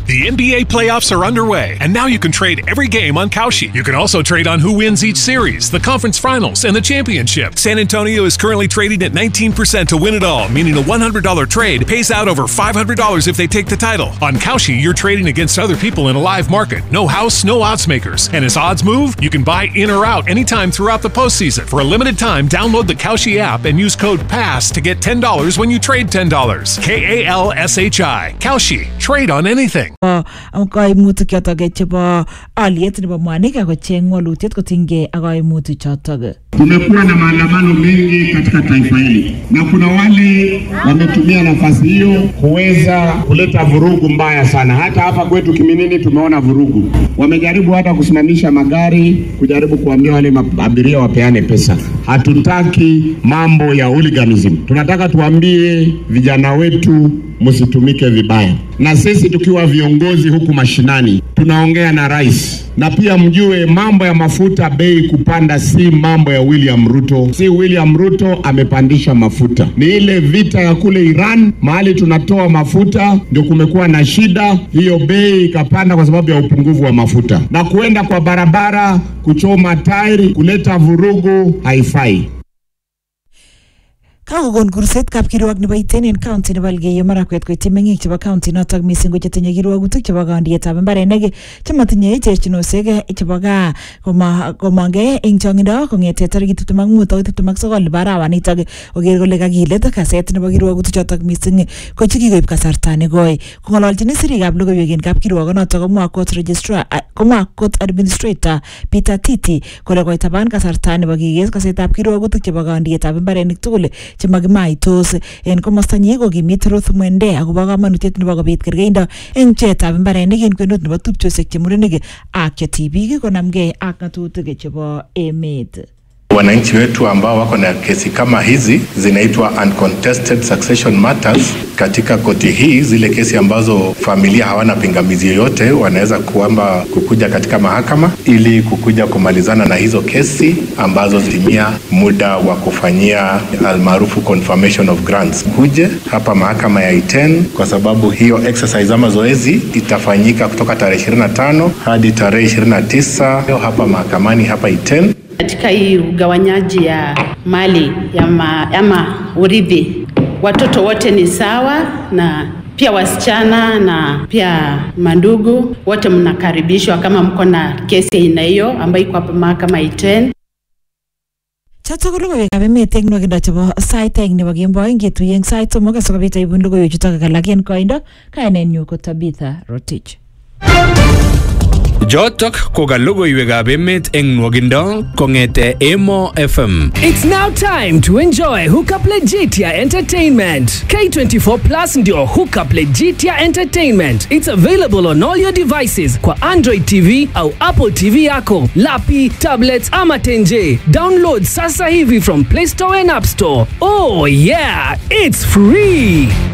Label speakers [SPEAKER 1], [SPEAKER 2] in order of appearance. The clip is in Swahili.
[SPEAKER 1] The NBA playoffs are underway, and now you can trade every game on Kalshi. You can also trade on who wins each series, the conference finals, and the championship. San Antonio is currently trading at 19% to win it all, meaning a $100 trade pays out over $500 if they take the title. On Kalshi, you're trading against other people in a live market. No house, no odds makers. And as odds move, you can buy in or out anytime throughout the postseason. For a limited time, download the Kalshi app and use code PASS to get $10 when you trade $10. K A L S H I. Kalshi. Trade on anything.
[SPEAKER 2] kaimutik chotok chebo aliet nebo mwanik akocheng walutiet kotinygei ak kaimutik chotok
[SPEAKER 3] Tumekuwa na maandamano mengi katika taifa hili na kuna wale wametumia nafasi hiyo kuweza kuleta vurugu mbaya sana. Hata hapa kwetu Kiminini tumeona vurugu, wamejaribu hata kusimamisha magari, kujaribu kuambia wale ma- abiria wapeane pesa. Hatutaki mambo ya hooliganism, tunataka tuambie vijana wetu msitumike vibaya, na sisi tukiwa viongozi huku mashinani tunaongea na rais, na pia mjue mambo ya mafuta bei kupanda si mambo ya William Ruto, si William Ruto amepandisha mafuta, ni ile vita ya kule Iran, mahali tunatoa mafuta ndio kumekuwa na shida, hiyo bei ikapanda kwa sababu ya upungufu wa mafuta, na kuenda kwa barabara kuchoma tairi, kuleta vurugu haifai.
[SPEAKER 2] kakokon kurset kapkirwok nebo iten en county nebo Elgeyo Marakwet koityi meng'ik chebo county notok missing ko chetinye kirwogutik chebo kondietab mbarenik chematinye terchinosiek chebo gaa koma- komongei eng chong'indo kong'ete tarikit tiptem ak mut akoi tiptem ak sokol nebo arawanitok koker kole kakilet kaset nebo kirwogutik chotok missing ko chekikoib kasarta nekoi kong'ololchini sirikab logoiwek en kapkirwokonotok komwa court registrar a- komwa court administrator Peter Titi kole koitaban kasarta nebo kikes kasetab kirwogutik chebo kondietab mbarenik tugul chemakimaitos en komostanyi kokimit Ruth Mwende akobo kamanutiet nebo kobit kergeindo eng pcheetab mbarenik en kwenut nebo tupchosiek che murenik ak che tibik konamgei ak ng'atutik chebo emet
[SPEAKER 4] Wananchi wetu ambao wako na kesi kama hizi zinaitwa uncontested succession matters. Katika koti hii, zile kesi ambazo familia hawana pingamizi yoyote, wanaweza kuamba kukuja katika mahakama ili kukuja kumalizana na hizo kesi ambazo zitimia muda wa kufanyia almaarufu confirmation of grants. Kuje hapa mahakama ya Iten kwa sababu hiyo exercise ama zoezi itafanyika kutoka tarehe 25 hadi tarehe 29 hapa mahakamani hapa Iten.
[SPEAKER 5] Katika hii ugawanyaji ya mali ya ma, ama urithi, watoto wote ni sawa na pia wasichana na pia mandugu wote mnakaribishwa kama mko na kesi aina hiyo ambayo iko hapa mahakama Iten.
[SPEAKER 2] chotok ko logoiwekab emet eng nwakindo chebo sait aeng nebo kemboi ngetuiye eng sait somok asikobit aibun logoiwechutok ak alak en koindo kainenyu ko Tabitha Rotich
[SPEAKER 6] Jotok ko ka logoiwekab emet eng nwogindo kong'ete Emo FM.
[SPEAKER 7] It's now time to enjoy Hookup Legitia Entertainment. K24 Plus ndio Hookup Legitia Entertainment. It's available on all your devices kwa Android TV au Apple TV yako, lapi, tablets ama tenje. Download sasa hivi from Play Store and App Store. Oh yeah, it's free.